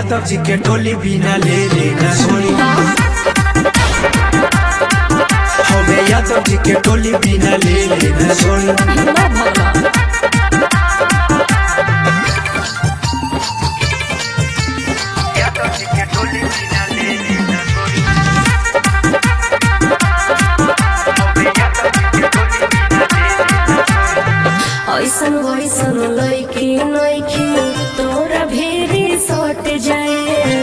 यादव जी के टोली बिना ले लेना सोनी हमें यादव जी के टोली बिना ले लेना सोनी ना भगला यादव जी के टोली बिना ले लेना सोनी हमें यादव जी के टोली बिना ले लेना सोनी ऐसन वैसन लैकी नैकी तोरा भेरी सट जाए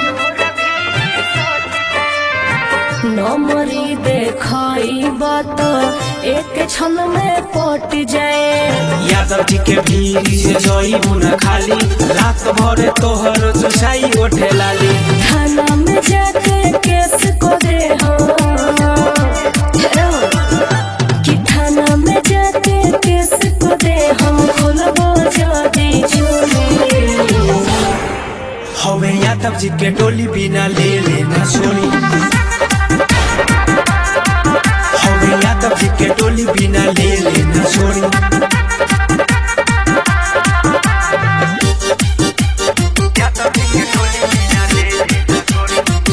नमरी देखाई बात एक क्षण में पट जाए यादव जी के भीड़ से जोई न खाली रात भर तोहर चुसाई ओठे लाली थाना में जाके केस को दे हो कि थाना में जाके केस को दे हम खोलबो जदी चोरी हमें यादव जी के टोली बिना ले लेना सोनी हमें यादव जी के टोली बिना ले लेना सोनी यादव जी के टोली बिना ले लेना सोनी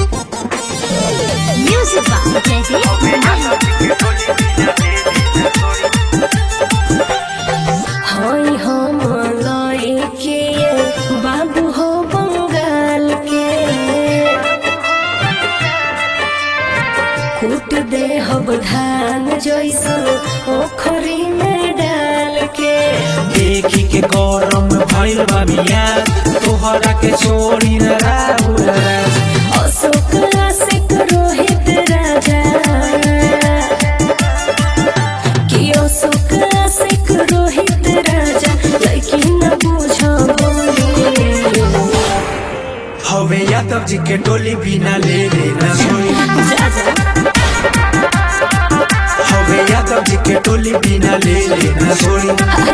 Music by Jay-Z. यादव जी के टोली बिना ले लेना सोनी हई हम लइके बाबू हो बंगाल के कूट दे हब धान जैसन ओखरी में डाल के देखी के गरम भइल बा बिया तोहरा के छोड़ी न राहुल राज अशोक आशिक रोहित राजा कि अशोक आशिक रोहित राजा लड़की न बुझ बोली हवे यादव जी के टोली बिना ले लेना सोनी जा जा हवे यादव जी के टोली बिना ले लेना सोनी